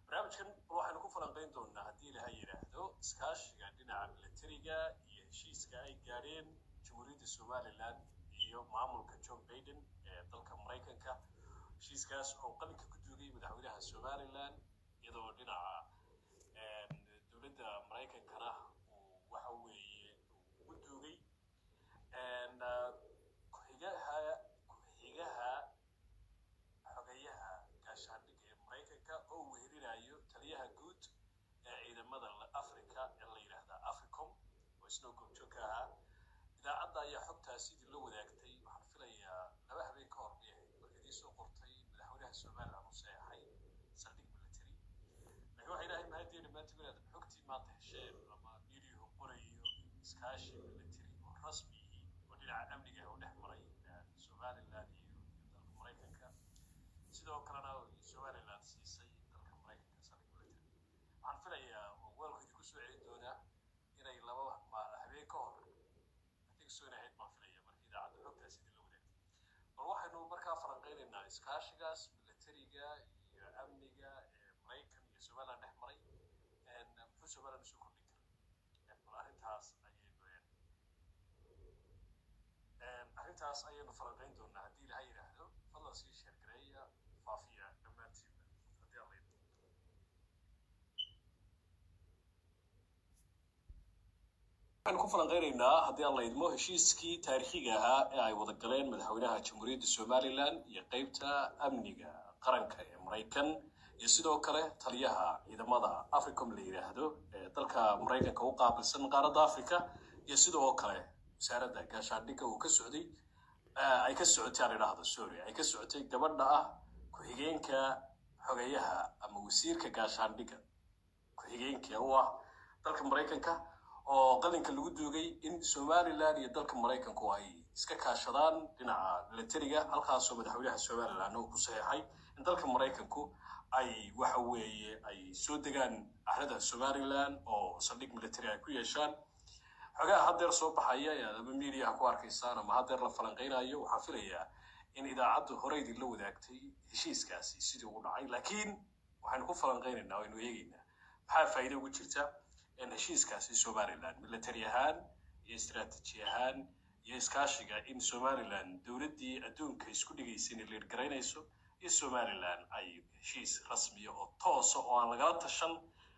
barnaamijkan waxaynu ku falanqayn doonaa haddii ilaha yidhaahdo iskaashiga dhinaca militariga iyo heshiiska ay gaadheen jamhuuriyadda somalilan iyo maamulka john baiden ee dalka maraykanka heshiiskaas oo qalinka ku duugay madaxweynaha somalilan iyadoo dhinaca dowladda maraykankana uu waxa weeye ugu duugay ku-xigaha ku-xigaha xogeyaha gaashaandhigga ee maraykanka oo weerinayo taliyaha guud ee ciidamada africa ee la yidhaahda africom oo isnoo goobjoog ka ahaa idaacadda ayaa xogtaas sidii la wadaagtay waxaan filayaa laba habeen ka hor bay ahayd markii idii soo qortay madaxweynaha somaliland uu seexay saldhig military laakiin waxay ilahay mahadiina maanta inaad xogtii maanta hesheen ama midiyahu qorayo iskaashi military oo rasmi yihiin oo dhinaca amniga oo dhex maray somaliland iyo dalka maraykanka sidoo kalena somaliland siisay dalka maraykanka saldhig military waxaan filayaa oo weelku idinku soo celin doonaa inay laba habeen ka hor soo ahayd baan filaya markii idaacadda xogtaas sidii la wadaagtay bal waxaynu markaa falanqaynaynaa iskaashigaas militariga iyo amniga ee maraykan iyo somaliland dhex maray muxuu somaliland usoo kordhin kara bal arrintaas ayaynu arrintaas ayaynu falanqayn doonaa haddii ilaha yidhaahdo fadlan sii sheergareeya faafiya dhammaantiinba haddii alla idmo waxaynu ku falanqaynaynaa haddii aan la idmo heshiiskii taariikhiga ahaa ee ay wada galeen madaxweynaha jamhuuriyadda somalilan iyo qeybta amniga qaranka ee maraykan iyo sidoo kale taliyaha ciidamada africom la yidhaahdo ee dalka maraykanka u qaabilsan qaaradda africa iyo sidoo kale wasaaradda gaashaandhigga uu ka socday ay ka socotay aan idhaahdo sorry ay ka socotay gabadha ah ku-xigeenka xogeyaha ama wasiirka gaashaandhigga ku-xigeenka u ah dalka maraykanka oo qalinka lagu duugay in somalilan iyo dalka maraykanku ay iska kaashadaan dhinaca militariga halkaasoo madaxweynaha somalilan uu ku saxeexay in dalka maraykanku ay waxa weeye ay soo degaan ahrada somalilan oo saldhig military ay ku yeeshaan xogaha haddeer soo baxaya ee ama mediaha ku arkaysaan ama haddeer la falanqaynayo waxaan filayaa in idaacaddu horeydii la wadaagtay heshiiskaasi sidii ugu dhacay laakiin waxaynu ku falanqaynaynaa waynu eegaynaa maxaa faa'iido ugu jirta heshiiskaasi somaliland military ahaan iyo istraatiji ahaan iyo iskaashiga in somaliland dowladdii adduunka isku dhigaysa inay leergaraynayso iyo somaliland ay heshiis rasmiya oo toosa oo aan lagala tashan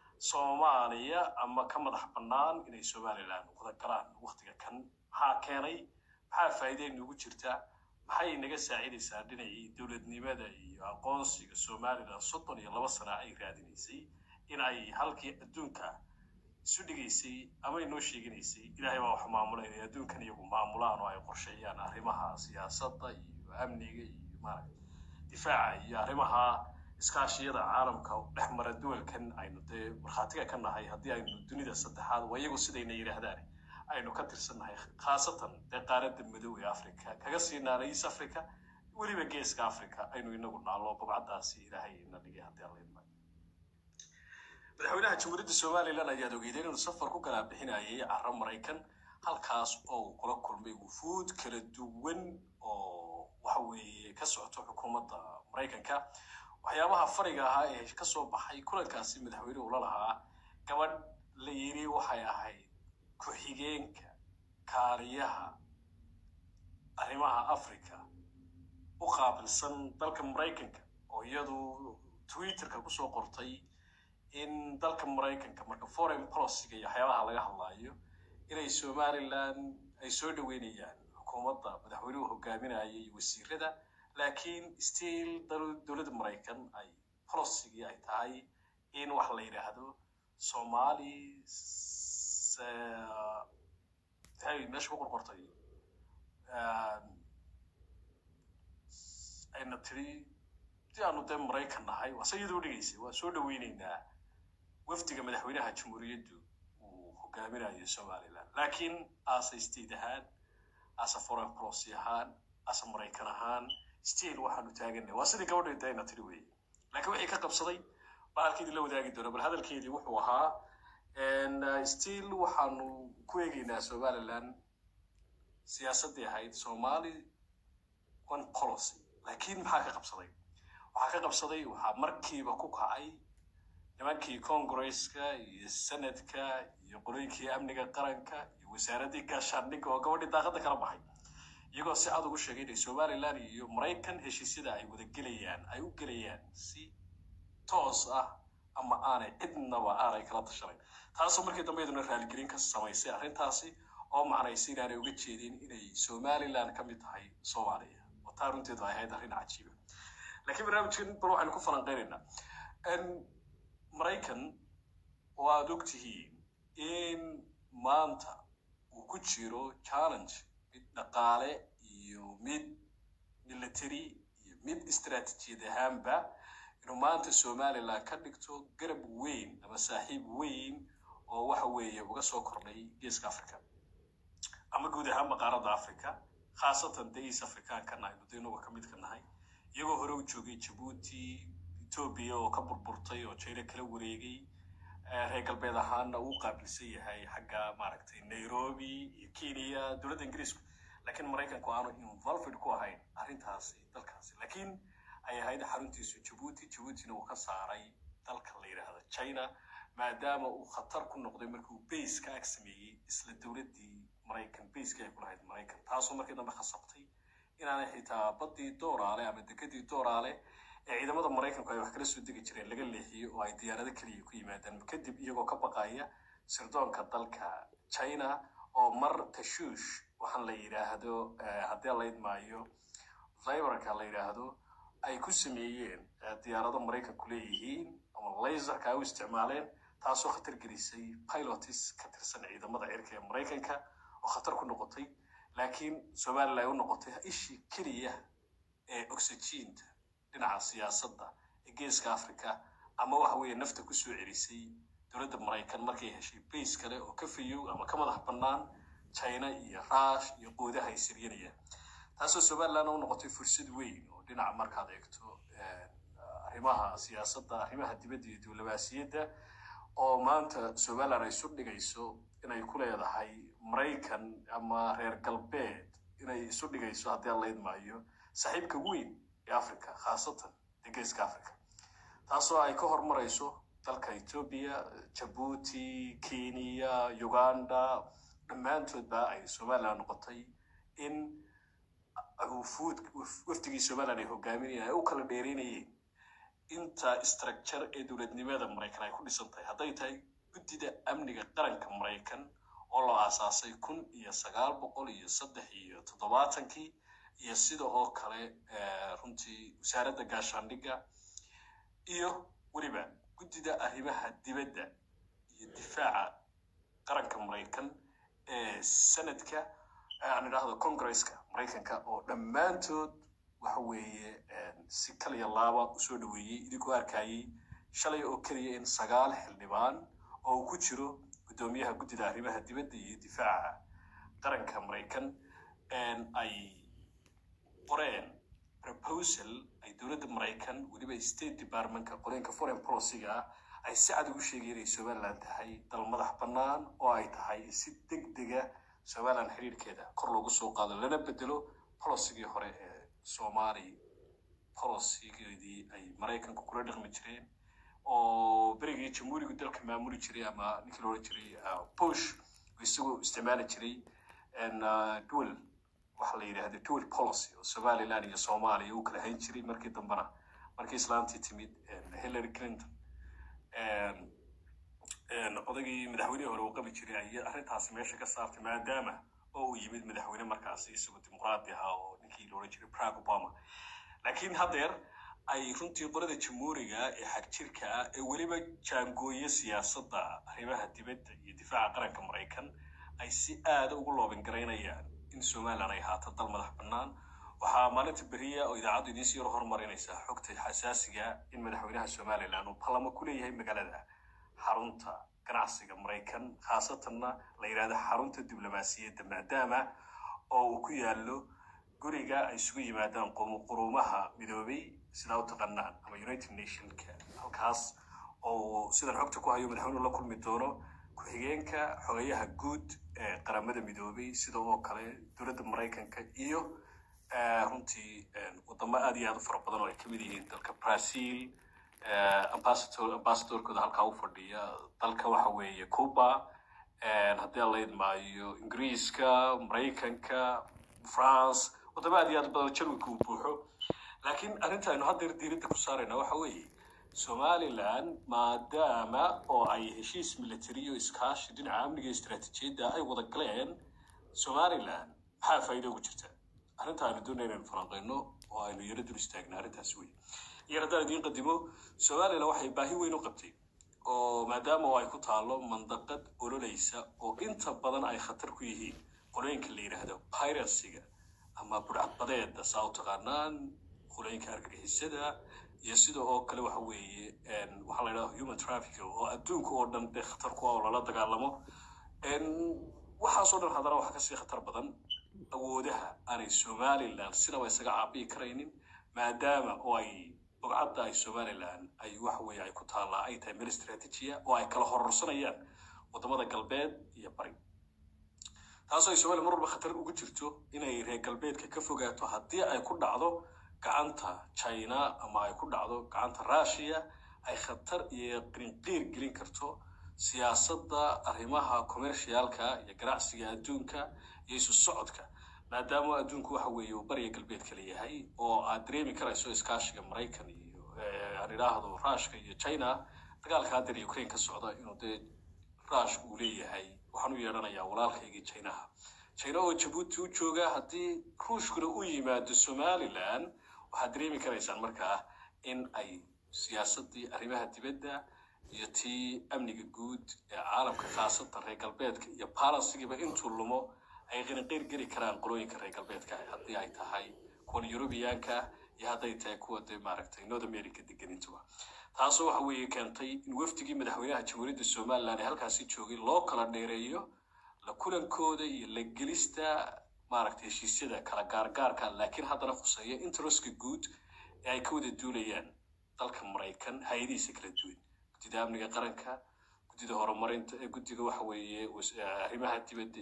soomaaliya ama ka madax bannaan inay somaliland wada galaan waktiga kan maxaa keenay maxaa faa'iiday nugu jirta maxay naga saacidaysaa dhinacii dowladnimada iyo aqoonsiga somaliland soddon iyo laba sana ay raadinaysay in ay halkii adduunka isu dhigaysay ama inoo sheeganaysay ilaahay baa wax maamula inay adduunkan iyagu maamulaan oo ay qorsheeyaan arrimaha siyaasadda iyo amniga iyo maaragta difaaca iyo arrimaha iskaashiyada caalamka dhex mara duwalkan aynu dee markhaatiga ka nahay haddii aynu dunida saddexaad waa iyagu sidayna yidhaahdaan aynu ka tirsannahay khaasatan dee qaaradda madow ee africa kaga sii naana east africa weliba geeska africa aynu inagu naallo babcaddaasi ilaahay ina dhigay haddii alla idmay madaxweynaha jamhuuriyadda somalilan ayaad ogeydeen inuu safar ku galaa bixinayay carro maraykan halkaas oo uu kula kulmay wufuud kala duwan oo waxa weeye ka socoto xukuumadda maraykanka waxyaabaha fariga ahaa ee ka soo baxay kulankaasi madaxweyne ula lahaa gabadh la yiri waxay ahayd ku-xigeenka kaaliyaha arrimaha africa u qaabilsan dalka maraykanka oo iyadu twitterka kusoo qortay in dalka maraykanka marka foreign policyga iyo waxyaabaha laga hadlaayo inay somaliland ay soo dhaweynayaan xukuumadda madaxweynuhu hogaaminaya iyo wasiirada laakiin still dowladda maraykan ay policygii ay tahay in wax la yidhaahdo somali hay meesha ku qorqortay ayna tiri si aanu dee maraykan nahay waa se iyadoo dhigaysay waa soo dhaweyneynaa wafdiga madaxweynaha jamhuuriyaddu uu hogaaminayo somaliland laakiin asa state ahaan asa foreign policy ahaan asa maraykan ahaan still waxaanu taaganay waa sidii gabadha dayna tiri weeye laakiin wixii ka qabsaday baa halkeedii la wadaagi doona bal hadalkeedii wuxuu ahaa still waxaanu ku eegeynaa somaliland siyaasaddii ahayd somali one policy laakiin maxaa ka qabsaday waxaa ka qabsaday waxaa markiiba ku kacay nimankii congresska iyo senadka iyo qolooyinkii amniga qaranka iyo wasaaraddii gaashaandhigga oo gabadhii daaqada kala baxay iyagoo si cad ugu sheegay inay somalilan iyo maraykan heshiisyada ay wada gelayaan ay u gelayaan si toos ah ama aanay cidnaba aanay kala tashanayn taasoo markii dambe iyaduna raaligelin ka samaysay arrintaasi oo macnaysay inaanay uga jeedin inay somalilan ka mid tahay soomaaliya oo taa runteedu ay ahayd arrin cajiiba laakiin barnaamijkan bal waxaynu ku falanqeynaynaa maraykan oo aada og tihiin in maanta uu ku jiro challenge mid dhaqaale iyo mid military iyo mid istaraatijiyad ahaanba inuu maanta somalilan ka dhigto garab weyn ama saaxiib weyn oo waxa weeye uga soo kordhay geeska africa ama guud ahaan maqaaradda africa khaasatan de east africankana aynu de inuga ka mid ka nahay iyagoo hore u joogay jabuuti etoobiya oo ka burburtay oo jina kala wareegay reer galbeed ahaana uu qaabilsan yahay xagga maaragtay nairobi iyo kenya dowladda ingiriisku laakiin maraykanku aanu involved ku ahayn arrintaasi dalkaasi laakiin ay ahayd xaruntiisu jabuuti jabuutina uu ka saaray dalka la yidhaahdo china maadaama uu khatar ku noqday markii uu base ka ag sameeyey isla dowladdii maraykan baskii ay ku lahayd maraykan taasoo markii dambe khasabtay inaanay xitaa baddii dooraale ama degadii dooraale ee ciidamada maraykanku ay wax kala soo degi jireen laga leexiyo oo ay diyaarado keliya ku yimaadaan kadib iyagoo ka baqaya sirdoonka dalka china oo mar tashuush waxaan la yidhaahdo haddii la idmaayo viberka la yidhaahdo ay ku sameeyeen diyaarado maraykanku leeyihiin ama laserka ay u isticmaaleen taasoo khatar gelisay pilotis ka tirsan ciidamada cirka ee maraykanka oo khatar ku noqotay laakiin somalilan ay u noqotay ishii keliya ee oxygiinta dhinaca siyaasadda ee geeska africa ama waxa weeye nafta kusoo celisay dowladda maraykan markay heshay base kale oo ka fayow ama ka madax bannaan china iyo rush iyo qoodaha ay siryanayaan taasoo somalilandna u noqotay fursad weyn oo dhinaca markaad eegto arrimaha siyaasadda arrimaha dibadda iyo diblomaasiyadda oo maanta somaliland ay isu dhigayso inay ku leedahay maraykan ama reer galbeed inay isu dhigayso haddii aan la idmaayo saaxiibka weyn ee africa khaasatan ee geeska africa taasoo ay ka hormarayso dalka etoobiya jabuuti kenya uganda dhammaantoodba ay somaliland noqotay in wufuud wafdigii somaliland ay hogaaminayeen ay u kala dheereynayeen inta structure ee dowladnimada maraykan ay ku dhisan tahay hadday tahay guddida amniga qaranka maraykan oo la aasaasay kun iyo sagaal boqol iyo saddex iyo toddobaatankii iyo sida oo kale runtii wasaaradda gaashaandhigga iyo weliba guddida arrimaha dibadda iyo difaaca qaranka maraykan ee sanadka aan idhaahdo congresska maraykanka oo dhammaantood waxa weeye si kaliya laaba usoo dhaweeyey idinkoo arkayey shalay oo keliya in sagaal xildhibaan oo uu ku jiro guddoomiyaha guddida arrimaha dibadda iyo difaaca qaranka maraykan ay qoreen proposal ay dowladda maraykan weliba state departmentka qoreenka foreign policyga ah ay si cad ugu sheegay inay somaliland tahay dal madax bannaan oo ay tahay si deg dega somaliland xiriirkeeda kor loogu soo qaado lana bedelo policygii hore ee soomaali policygeedii ay maraykanku kula dhaqmi jireen oo berigii jamhuurigu dalka maamuli jiray ama ninkii loodhan jiray bush isagoo isticmaali jiray dual waxa la yidhahda dual policy oo somaliland iyo soomaaliya uu kala hayn jiray markii dambena markii islaantii timid hillary clinton odagii madaxweynihii hore uu qabi jiray ay arrintaasi meesha ka saartay maadaama oo uu yimid madaxweyne markaasi isagoo dimuqraadi ahaa oo ninkii loodhan jiray barack obama laakiin haddeer ay runtii qolada jamhuuriga ee xagjirka ah ee weliba jaangooye siyaasadda arrimaha dibadda iyo difaaca qaranka maraykan ay si aada ugu loobin garaynayaan in somaliland ay haato dal madax bannaan waxaa maalinta beriya oo idaacaddu idiin sii horumarinaysaa xogta xasaasiga in madaxweynaha somaliland uu balamo ku leeyahay magaalada xarunta ganacsiga maraykan khaasatanna la yidhahdo xarunta diblomaasiyadda maadaama oo uu ku yaallo guriga ay isugu yimaadaan quruumaha midoobay sidaa u taqaanaan ama united nationka halkaas oo sidan xogta ku hayo madaxweynuhu la kulmi doono ku-xigeenka xogayaha guud ee qaramada midoobay sida oo kale dowladda maraykanka iyo runtii wadamo aad iyo aad u fara badan oo ay kamid yihiin dalka brazil ambassador ambassadorkooda halkaa u fadhiya dalka waxa weeye cuba haddii aan la idmaayo ingiriiska maraykanka france wadamo aad iyo aad badan jarwinka uu buuxo laakiin arrinta aynu haddeer diiradda ku saarayna waxa weeye somaliland maadaama oo ay heshiis military iyo iskaashi dhinaca amniga iyo istaraatiijiyadda ay wada galeen somaliland maxaa faa'iido ugu jirta arrinta aynu doonay inaynu falanqeyno oo aynu yaro dul istaagna arrintaas wey iyo haddaan idiin qadimo somaliland waxay baahi weyn u qabtay oo maadaama oo ay ku taalo mandaqad ololeysa oo inta badan ay khatar ku yihiin qolooyinka la yidhaahdo piracyga ama budhcadbadeeda saa u taqaanaan qolooyinka argagixisada iyo sida oo kale waxa weeye waxaa la yidhahda human trafficking oo adduunka oo dhan dee khatar ku ah oo lala dagaalamo waxaasoo dhan haddana waxaa kasii khatar badan awoodaha aanay somaliland sinaba isaga caabiyi karaynin maadaama oo ay bogcadda ay somaliland ay waxa weeye ay ku taallaa ay tahay meel istraatiijiya oo ay kala hororsanayaan wadamada galbeed iyo bari taasoo ay somaliland mar walba khatar ugu jirto inay reer galbeedka ka fogaato haddii ay ku dhacdo gacanta china ama ay ku dhacdo gacanta russia ay khatar iyo qrinqiir gelin karto siyaasadda arrimaha commercialka iyo ganacsiga adduunka iyo isu socodka maadaama adduunku waxa weeye uu bariga galbeed kala yahay oo aad dareemi karayso iskaashiga maraykan iyo aan idhaahdo ruushka iyo china dagaalka haddeer ukraine ka socda inuu dee ruush uu leeyahay waxaan u yeedhanayaa walaalkaygii chinaha china oo jabuuti u jooga haddii ruushkuna u yimaado somaliland waxaad dareemi karaysaan markaa in ay siyaasaddii arrimaha dibadda iyo tii amniga guud ee caalamka khaasatan reer galbeedka iyo balansigiiba intuu lumo ay qiniqiir geli karaan qolooyinka reer galbeedka haddii ay tahay kuwan yurubiyaanka iyo hadday tahay kuwa dee maaragtay north america degenintuba taasoo waxa weeye keentay in wafdigii madaxweynaha jamhuuriyadda somaliland ee halkaasi joogay loo kala dheereeyo la kulankooda iyo la gelista maaragtay heshiisyada kala gaargaarka laakiin haddana khuseeya interestka guud ee ay ka wada duulayaan dalka maraykan hay-adihiisa kala duwan guddida amniga qaranka guddida horumarinta guddiga waxa weeye arrimaha dibadda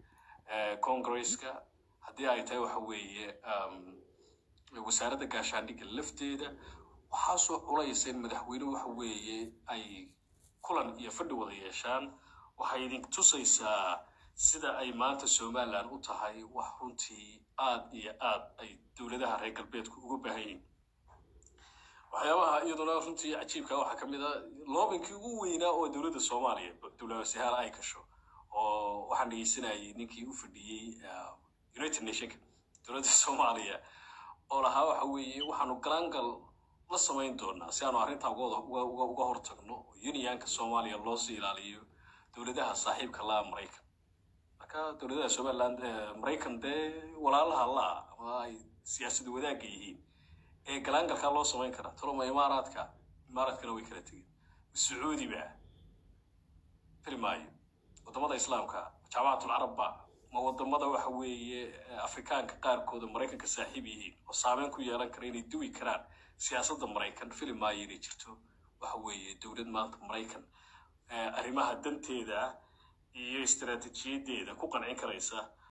ee congresska haddii ay tahay waxa weeye wasaaradda gaashaandhigga lafteeda waxaasoo culaysa in madaxweynuhu waxa weeye ay kulan iyo fadhi wada yeeshaan waxay idin tusaysaa sida ay maanta somaliland u tahay wax runtii aad iyo aad ay dowladaha reer galbeedku uga baahan yihiin waxyaabaha iyaduna runtii cajiibka waxaa ka mid a loobinkii ugu weynaa oo dowladda soomaaliya dowlawasihaal ay gasho oo waxaan dhegeysanayay ninkii u fadhiyey united nationka dowladda soomaaliya oo lahaa waxa weeye waxaanu galaangal la samayn doonaa si aanu arrintaa uga hortagno oo unionka soomaaliya loosii ilaaliyo dowladaha saaxiibka laa maraykan marka dowladaha somaliland maraykan dee walaalaha laa ama ay siyaasada wadaagga yihiin ee galaangalkaa loo samayn karaa taloma imaaraadka imaaraadkana way kala tegeen sacuudi ba filmaayo wadamada islaamka jaamacatul carabba ma wadamada waxa weeye afrikaanka qaarkooda maraykanka saaxiib yihiin oo saameyn ku yeelan kara inay duwi karaan siyaasadda maraykan filmaayo inay jirto waxa weeye dowlad maanta maraykan arrimaha danteeda iyo istaraatiijiyadeeda ku qancin karaysa